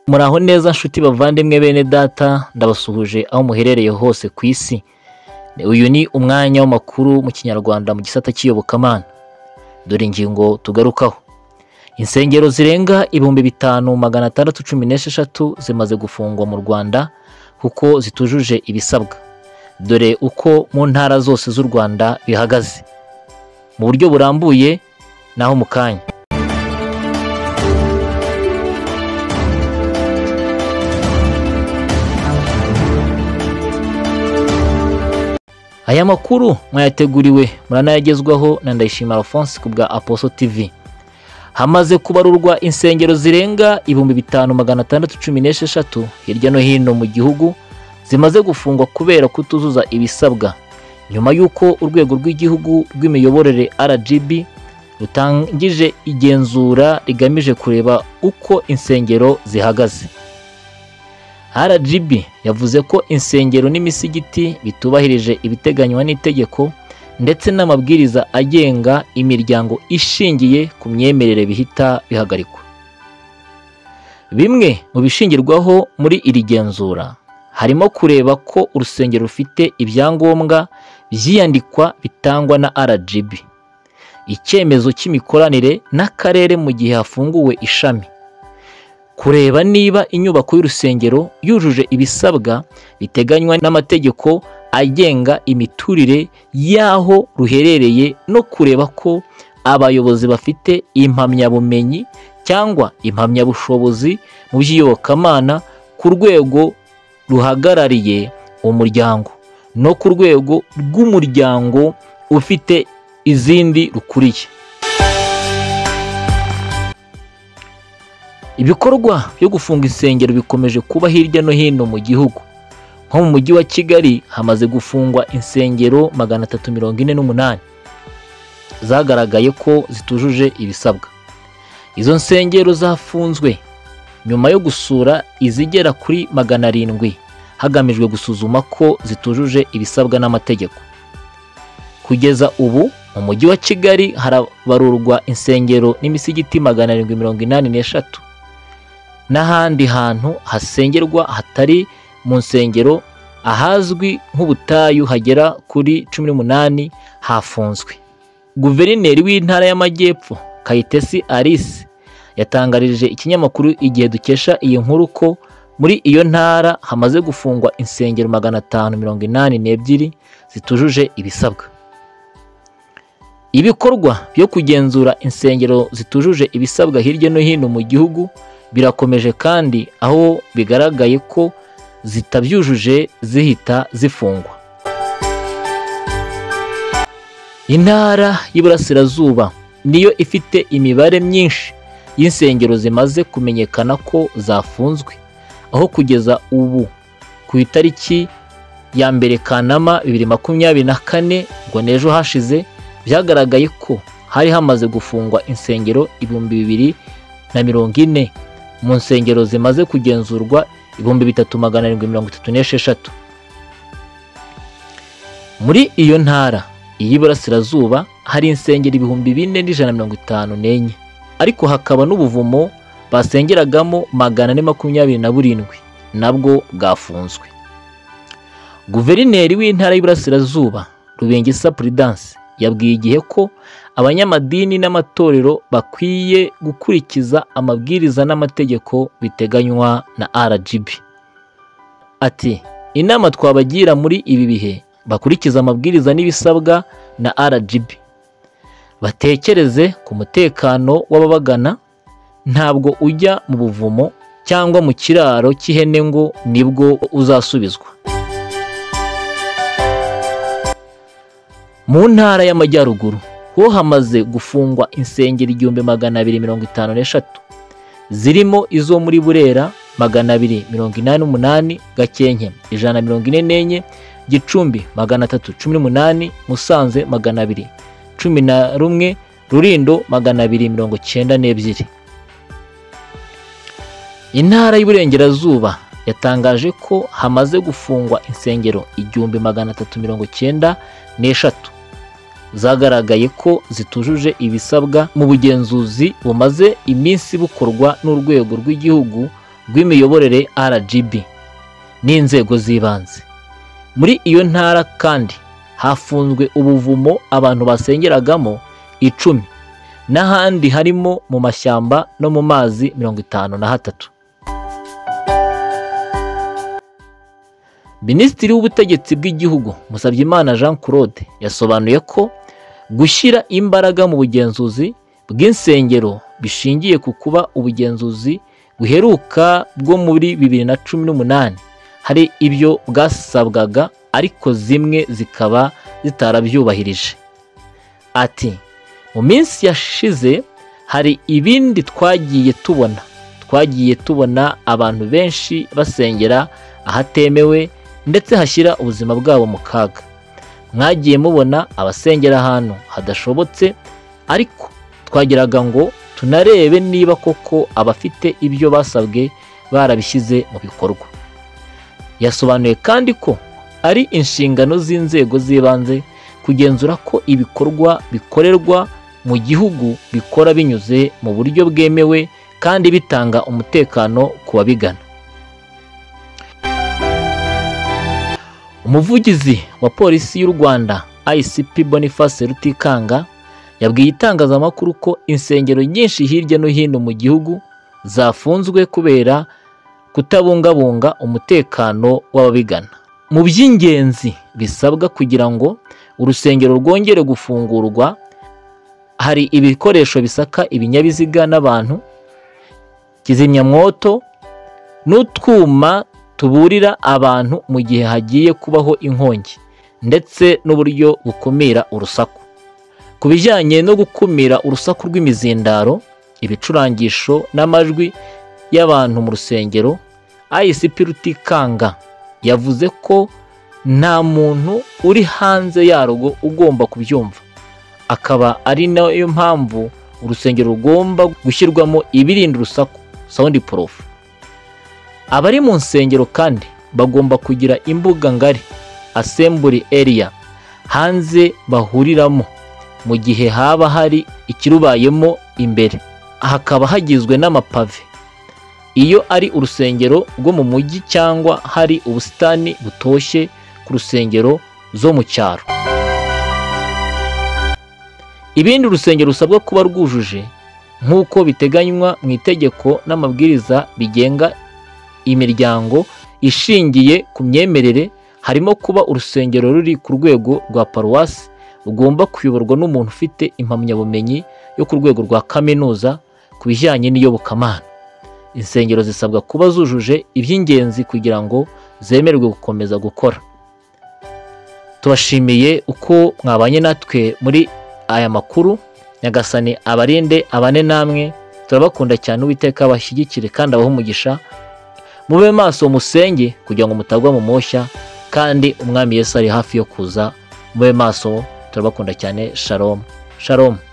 Muraho neza nshuti bavandimwe bene data ndabasuhuje aho muherereye hose ku isi uyu ni umwanya w'amakuru mu kinyarwanda mu gisata cy'iyobokamana dore ingingo tugarukaho insengero zirenga ibihumbi bitanu magana atandatu cumi n'esheshatu zimaze gufungwa mu rwanda kuko zitujuje ibisabwa dore uko mu ntara zose z'u rwanda bihagaze mu buryo burambuye naho mu kanya Aya makuru mwayateguriwe muranayagezwaho na Ndayishima Alphonse ku bwa Aposo TV. Hamaze kubarurwa insengero zirenga ibihumbi bitanu magana atandatu cumi n'esheshatu hirya no hino mu gihugu zimaze gufungwa kubera kutuzuza ibisabwa nyuma y'uko urwego rw'igihugu rw'imiyoborere RGB rutangije igenzura rigamije kureba uko insengero zihagaze. RGB yavuze ko insengero n'imisigiti bitubahirije ibiteganywa n'itegeko ndetse n'amabwiriza agenga imiryango ishingiye ku myemerere bihita bihagarikwa. Bimwe mu bishingirwaho muri iri genzura harimo kureba ko urusengero rufite ibyangombwa by'iyandikwa bitangwa na RGB, icyemezo cy'imikoranire n'akarere mu gihe hafunguwe ishami. kureba niba inyubako y'urusengero yujuje ibisabwa biteganywa n'amategeko agenga imiturire y'aho ruherereye no kureba ko abayobozi bafite impamyabumenyi cyangwa impamyabushobozi mu by'iyobokamana ku rwego ruhagarariye umuryango no ku rwego rw'umuryango ufite izindi rukuriye ibikorwa byo gufunga insengero bikomeje kuba hirya no hino mu gihugu nko mu mujyi wa kigali hamaze gufungwa insengero magana atatu mirongo ine n'umunani zagaragaye ko zitujuje ibisabwa izo nsengero zafunzwe nyuma yo gusura izigera kuri magana arindwi hagamijwe gusuzuma ko zitujuje ibisabwa n'amategeko kugeza ubu mu mujyi wa kigali harabarurwa insengero n'imisigiti magana arindwi mirongo inani n'eshatu n'ahandi hantu hasengerwa hatari mu nsengero ahazwi nk'ubutayu hagera kuri cumi n'umunani hafunzwe guverineri w'intara y'amajyepfo kayitesi alice yatangarije ikinyamakuru igihe dukesha iyi nkuru ko muri iyo ntara hamaze gufungwa insengero magana atanu mirongo inani n'ebyiri zitujuje ibisabwa ibikorwa byo kugenzura insengero zitujuje ibisabwa hirya no hino mu gihugu birakomeje kandi aho bigaragaye ko zitabyujuje zihita zifungwa intara y'iburasirazuba niyo ifite imibare myinshi y'insengero zimaze kumenyekana ko zafunzwe aho kugeza ubu ku itariki ya mbere kanama bibiri makumyabiri na kane ngo n'ejo hashize byagaragaye ko hari hamaze gufungwa insengero ibihumbi bibiri na mirongo ine mu nsengero zimaze kugenzurwa ibihumbi bitatu magana arindwi mirongo itatu n'esheshatu muri iyo ntara iy'iburasirazuba hari insengero ibihumbi bine n'ijana mirongo itanu n'enye ariko hakaba n'ubuvumo basengeragamo magana ane makumyabiri na burindwi nabwo bwafunzwe guverineri w'intara y'Iburasirazuba Rubengisa Prudence yabwiye igihe ko abanyamadini n'amatorero bakwiye gukurikiza amabwiriza n'amategeko biteganywa na RGB. Ati inama twabagira muri ibi bihe bakurikiza amabwiriza n'ibisabwa na RGB. Batekereze ku mutekano w'ababagana ntabwo ujya mu buvumo cyangwa mu kiraro cy'ihene ngo nibwo uzasubizwa. mu ntara y'amajyaruguru ho hamaze gufungwa insengero igihumbi magana abiri mirongo itanu n'eshatu zirimo izo muri burera magana abiri mirongo inani n'umunani gakenke ijana na mirongo ine n'enye gicumbi magana atatu cumi n'umunani musanze magana abiri cumi na rumwe rurindo magana abiri mirongo cyenda n'ebyiri intara y'uburengerazuba yatangaje ko hamaze gufungwa insengero igihumbi magana atatu mirongo cyenda n'eshatu zagaragaye ko zitujuje ibisabwa mu bugenzuzi bumaze iminsi bukorwa n'urwego rw'igihugu rw'imiyoborere RGB n'inzego z'ibanze muri iyo ntara kandi hafunzwe ubuvumo abantu basengeragamo icumi n'ahandi harimo mu mashyamba no mu mazi mirongo itanu na hatatu minisitiri w'ubutegetsi bw'igihugu musabyimana jean claude yasobanuye ko gushyira imbaraga mu bugenzuzi bw'insengero bishingiye ku kuba ubugenzuzi buheruka bwo muri bibiri na cumi n'umunani hari ibyo bwasabwaga ariko zimwe zikaba zitarabyubahirije ati mu minsi yashize hari ibindi twagiye tubona twagiye tubona abantu benshi basengera ahatemewe ndetse hashyira ubuzima bwabo mu kaga mwagiye mubona abasengera ahantu hadashobotse ariko twagiraga ngo tunarebe niba koko abafite ibyo basabwe barabishyize mu bikorwa yasobanuye kandi ko ari inshingano z'inzego z'ibanze kugenzura ko ibikorwa bikorerwa mu gihugu bikora binyuze mu buryo bwemewe kandi bitanga umutekano ku babigana umuvugizi wa polisi y'u rwanda ICP boniface rutikanga yabwiye itangazamakuru ko insengero nyinshi hirya no hino mu gihugu zafunzwe kubera kutabungabunga umutekano w'ababigana mu by'ingenzi bisabwa kugira ngo urusengero rwongere gufungurwa hari ibikoresho bisaka ibinyabiziga n'abantu kizimyamwoto n'utwuma tuburira abantu mu gihe hagiye kubaho inkongi ndetse n'uburyo bukumira urusaku ku bijyanye no gukumira urusaku rw'imizindaro ibicurangisho n'amajwi y'abantu mu rusengero ICP Rutikanga yavuze ko nta muntu uri hanze yarwo ugomba kubyumva akaba ari nayo mpamvu urusengero rugomba gushyirwamo ibirinda urusaku sound proof abari mu nsengero kandi bagomba kugira imbuga ngari assembly area hanze bahuriramo mu gihe haba hari ikirubayemo imbere hakaba hagizwe n'amapave iyo ari urusengero rwo mu mujyi cyangwa hari ubusitani butoshye ku rusengero zo mu cyaro ibindi urusengero rusabwa kuba rwujuje nk'uko biteganywa mu itegeko n'amabwiriza bigenga imiryango ishingiye ku myemerere harimo kuba urusengero ruri ku rwego rwa paruwasi rugomba kuyoborwa n'umuntu ufite impamyabumenyi yo ku rwego rwa kaminuza ku bijyanye n'iyobokamana insengero zisabwa kuba zujuje iby'ingenzi kugira ngo zemerwe gukomeza gukora tubashimiye uko mwabanye natwe muri aya makuru nyagasani abarinde abane namwe turabakunda cyane uwiteka bashyigikire kandi abahe umugisha mube maso musenge kugira ngo mutagwa mu moshya kandi umwami Yesu ari hafi yo kuza mube maso turabakunda cyane sharomu sharomu